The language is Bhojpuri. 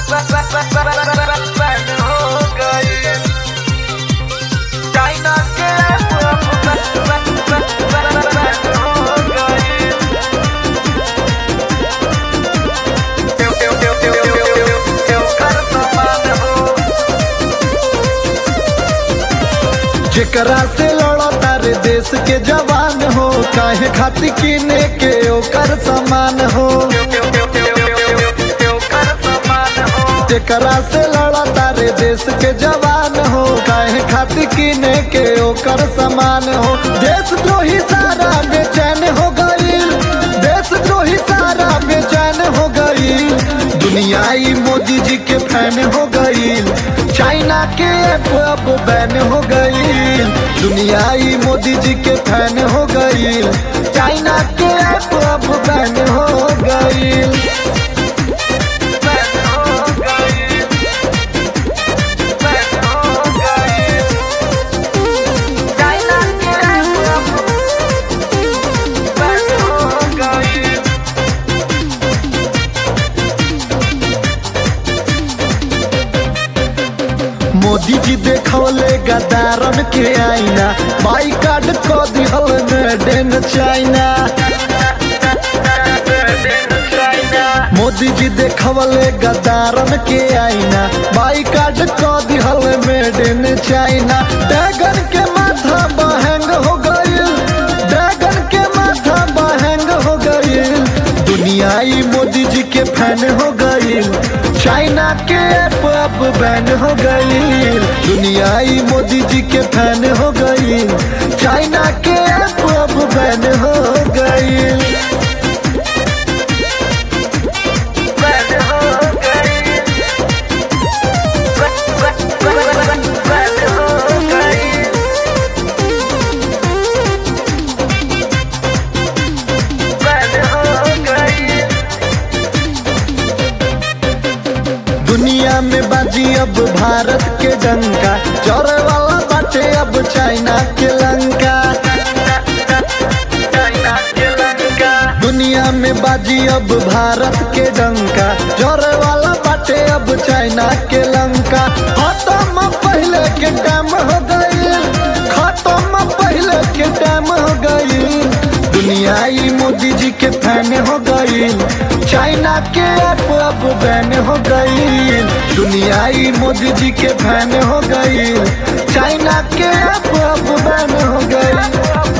हो गई चाइना के हो गई कर समान हो जेकरा से लड़ो तारे देश के जवान हो काहे खातिर किने के ओकर समान हो कर समान हो जेकरा से लड़ो तारे देश के जवान हो काहे खातिर किने के ओकर समान हो देश द्रोही सारा बेचैन हो गई देश द्रोही सारा बेचैन हो गई दुनियाई मोदी जी के फैन हो गई चाइना के ऐप अब बैन हो गई दुनियाई मोदी जी के फैन हो गई चाइना के ऐप अब बैन हो गई बैन हो गई बैन हो गई चाइना के बैन हो गई मोदी जी देखौले गदारन के आईना बाई कार्ड को दिहल मेड इन चाइना मोदी जी देखवले गदारन के आईना बाई कार्ड को दिहल मेड इन चाइना ड्रैगन के माथा बहंग हो गई ड्रैगन के माथा बहंग हो गई दुनियाई मोदी जी के फैन हो गई चाइना के ऐप अब बैन हो गई दुनियाई मोदी जी के फैन हो गई चाइना के ऐप अब बैन हो गई बैन हो गई बैन हो गई बैन हो गई दुनिया में बाजी अब भारत के डंका चौरे वाला बाटे अब चाइना के लंका चाइना के लंका दुनिया में बाजी अब भारत के डंका जोरे वाला बाटे अब चाइना के लंका खत्म पहले के टाइम हो गई खत्म पहले के टाइम हो गई दुनियाई मोदी जी के फैन हो गई चाइना के ऐप अब बैन हो गई दुनियाई मोदी जी के फैन हो गई चाइना के ऐप अब बैन हो गई